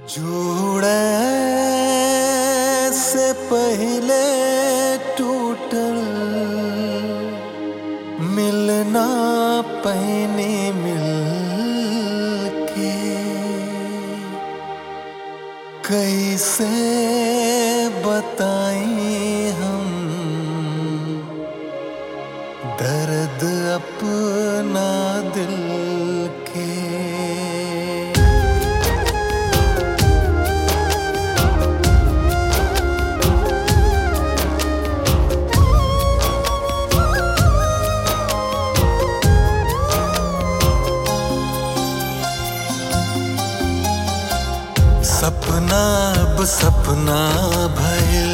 जुड़े से पहले टूटल मिलना पहने मिल के कैसे बताएं हम दर्द अपना दिल के सपना अब सपना भइल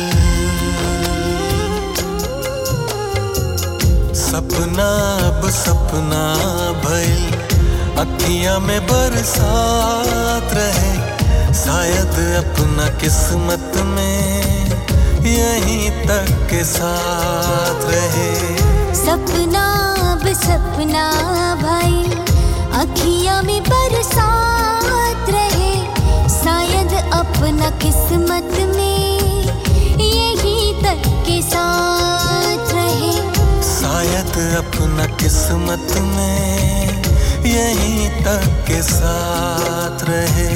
सपना अब सपना भइल अखियां में बरसात रहे शायद अपना किस्मत में यहीं तक के साथ रहे सपना अब सपना भाई अखियां में बरसात रहे शायद अपना किस्मत में यही तक के साथ रहे शायद अपना किस्मत में यहीं तक के साथ रहे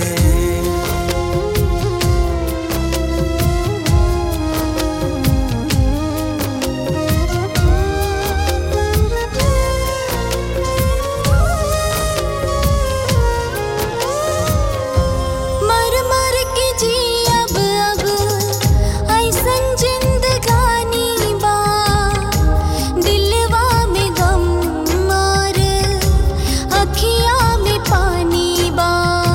मर मर के जी अब अब ऐसन जिंदगानी बा दिलवा में गम और अखियां में पानी बा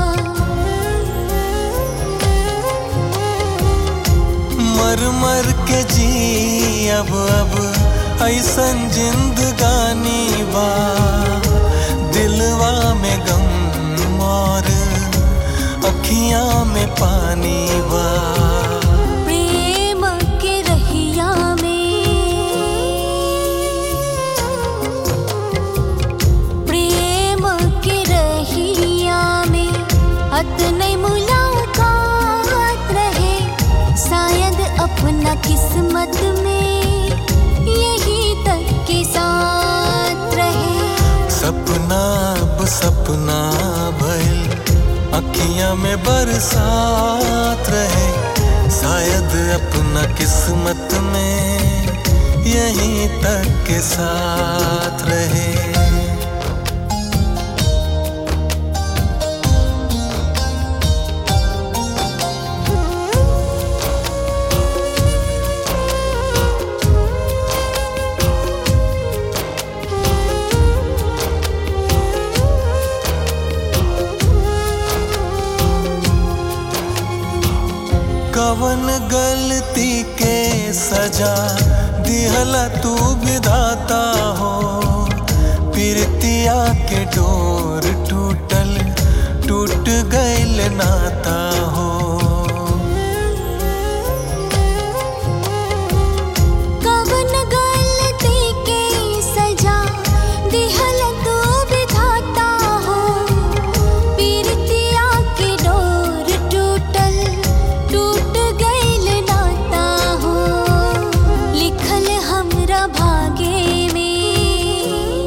मर मर के जी अब अब ऐसन जिंदगानी बा दिलवा में गम और अखियां में पानी बा प्रेम के रहिया में प्रेम के रहिया में अतने मुलाकात रहे शायद अपना किस्मत में यही तक के साथ रहे सपना अब सपना भइल अखियां में बरसात रहे शायद अपना किस्मत में यहीं तक के साथ रहे कवन गलती के सजा दिहला तू विधाता हो प्रीतिया के डोर टूटल टूट गइल नाता हो कवन गलती के सजा दिहल तू विधाता हो पीरतिया के डोर टूटल टूट गइल नाता हो लिखल हमरा भागे में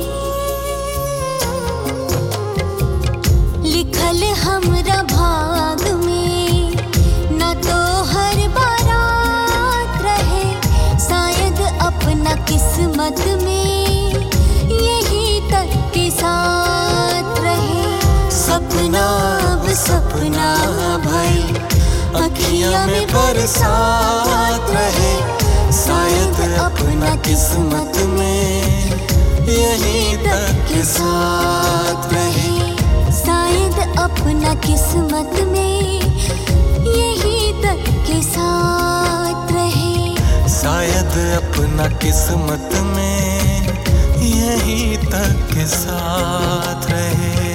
लिखल हमरा भाग में न तो हर बारात रहे शायद अपना किस्मत में यही तक के साथ रहे सपना अब सपना भइल अखियां में बरसात रहे शायद अपना किस्मत में यहीं तक के साथ रहे शायद अपना किस्मत में यही तक के साथ रहे शायद अपना किस्मत में यहीं तक के साथ रहे